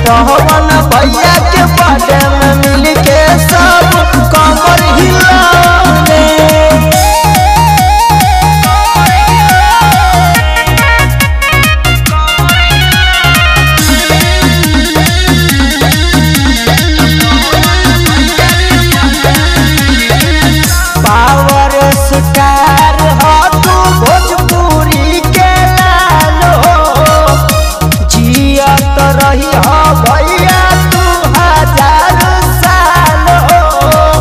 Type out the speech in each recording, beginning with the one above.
पवन भैया के बर्थडे में मिल के सब कमर हिलाने पावर स्टार हो तू भोजपुरी के लाल हो जियत रही हो भैया तू हजार साल हो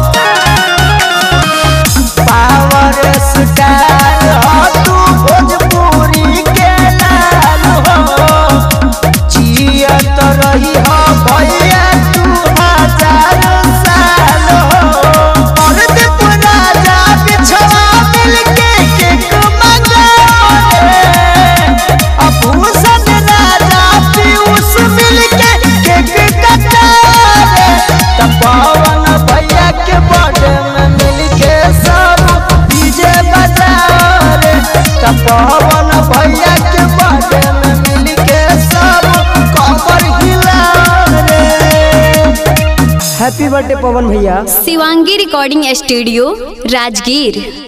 पावर स्टार हो तू भोजपुरी के लाल हो जियत रही हो भैया तू हजार साल हो और दीप राजा बिछवा मिलके केक मंगावे अभूषण राजा पीयूष मिलके केक कटावे त पवन भैया के बर्थडे में मिलके सब डीजे बजावे त पवन भैया के बर्थडे में मिलके सब कमर हिलावे हैप्पी बर्थडे पवन भैया शिवांगी रिकॉर्डिंग स्टूडियो राजगीर